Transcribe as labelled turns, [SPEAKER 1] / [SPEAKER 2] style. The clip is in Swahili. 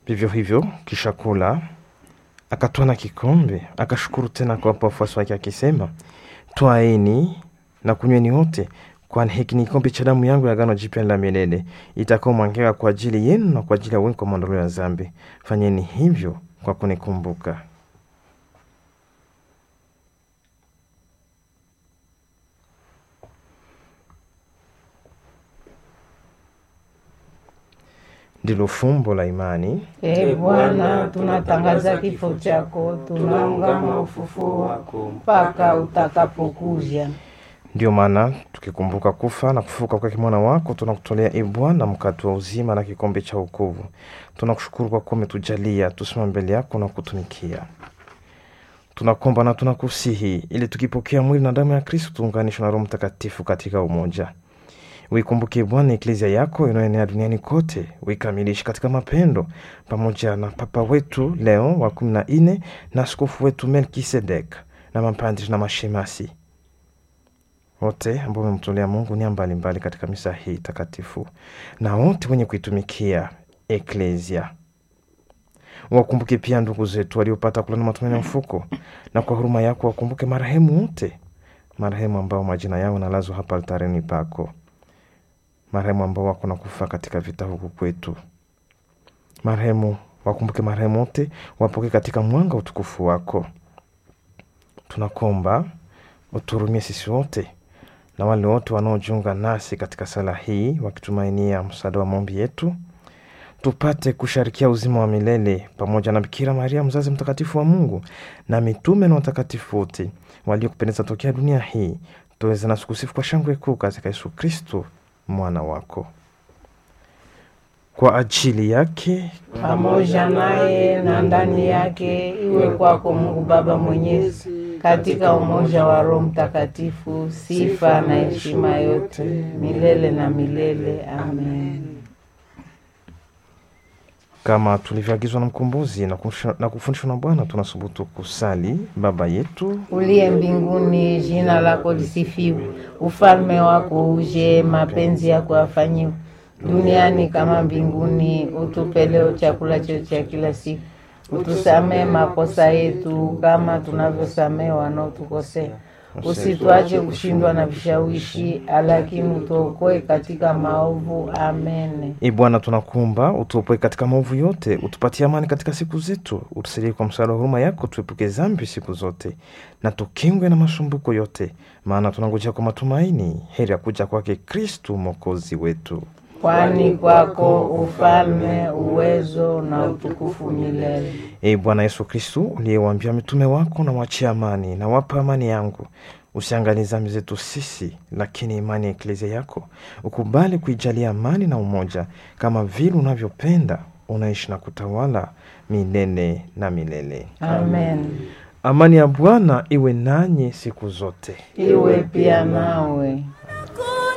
[SPEAKER 1] Vivyo hivyo kisha kula, akatwaa na kikombe, akashukuru tena kuwapa wafuasi wake akisema, twaeni na kunyweni wote, kwani hiki ni kikombe cha damu yangu ya agano jipya la milele, itakaomwagika kwa ajili yenu na kwa ajili ya wengi kwa maondoleo ya dhambi. Fanyeni hivyo kwa kunikumbuka. Ndilo fumbo la imani.
[SPEAKER 2] E Bwana, tunatangaza kifo chako, tunaungama ufufuo wako mpaka utakapokuja.
[SPEAKER 1] Ndiyo maana tukikumbuka kufa na kufufuka kwake mwana wako, tunakutolea e Bwana mkate wa uzima na kikombe cha wokovu. Tunakushukuru kwa kuwa umetujalia tusimame mbele yako na kutumikia. Tunakomba na tunakusihi ili tukipokea mwili na damu ya Kristo tuunganishwe na Roho Mtakatifu katika umoja. Uikumbuke Bwana eklezia yako inayoenea duniani kote, uikamilishe katika mapendo, pamoja na Papa wetu Leo wa kumi na nne na askofu wetu Melkisedek na mapadri na mashemasi wote ambao wamemtolea Mungu nia mbalimbali katika misa hii takatifu, na wote wenye kuitumikia eklezia. Wakumbuke pia ndugu zetu waliopata kulana matumaini ya mfuko, na kwa huruma yako wakumbuke marehemu wote, marehemu ambao majina yao nalazwa hapa altareni pako, marehemu ambao wako na kufa katika vita huku kwetu, marehemu wakumbuke marehemu wote, wapoke katika mwanga utukufu wako. Tunakomba uturumie sisi wote na wale wote wanaojiunga nasi katika sala hii wakitumainia msaada wa maombi yetu, tupate kusharikia uzima wa milele pamoja na Bikira Maria mzazi mtakatifu wa Mungu na mitume na watakatifu wote waliokupendeza tokea dunia hii, tuweze nasi kusifu kwa shangwe kuu katika Yesu Kristo mwana wako. Kwa ajili yake
[SPEAKER 2] Pamoja naye na ndani yake, iwe kwako Mungu Baba Mwenyezi, katika umoja wa Roho Mtakatifu, sifa na heshima yote milele na milele. Amen.
[SPEAKER 1] kama tulivyoagizwa na Mkombozi na kufundishwa- na kufundishwa na Bwana, tunasubutu kusali: Baba yetu
[SPEAKER 2] Uliye mbinguni, jina lako lisifiwe, ufalme wako uje, mapenzi yako yafanyiwe duniani kama mbinguni. Utupe leo chakula chetu cha kila siku, utusamee makosa yetu kama tunavyosamee wanaotukosea, usituache kushindwa na vishawishi, lakini utuokoe katika maovu. Amen.
[SPEAKER 1] E Bwana, tunakuomba utuopoe katika maovu yote, utupatie amani katika siku zetu, utusaidie kwa msaada wa huruma yako, tuepuke dhambi siku zote na tukingwe na masumbuko yote, maana tunangojea kwa matumaini heri ya kuja kwake Kristu mwokozi wetu.
[SPEAKER 2] Kwani kwako ufalme, uwezo na utukufu milele.
[SPEAKER 1] E Bwana Yesu Kristu, uliyewaambia mitume wako, na wachia amani na wapa amani yangu, usiangalie dhambi zetu sisi, lakini imani ya eklezia yako ukubali kuijalia amani na umoja, kama vile unavyopenda, unaishi na kutawala milele na milele.
[SPEAKER 2] Amen.
[SPEAKER 1] Amani ya Bwana iwe nanyi siku zote.
[SPEAKER 2] Iwe pia nawe.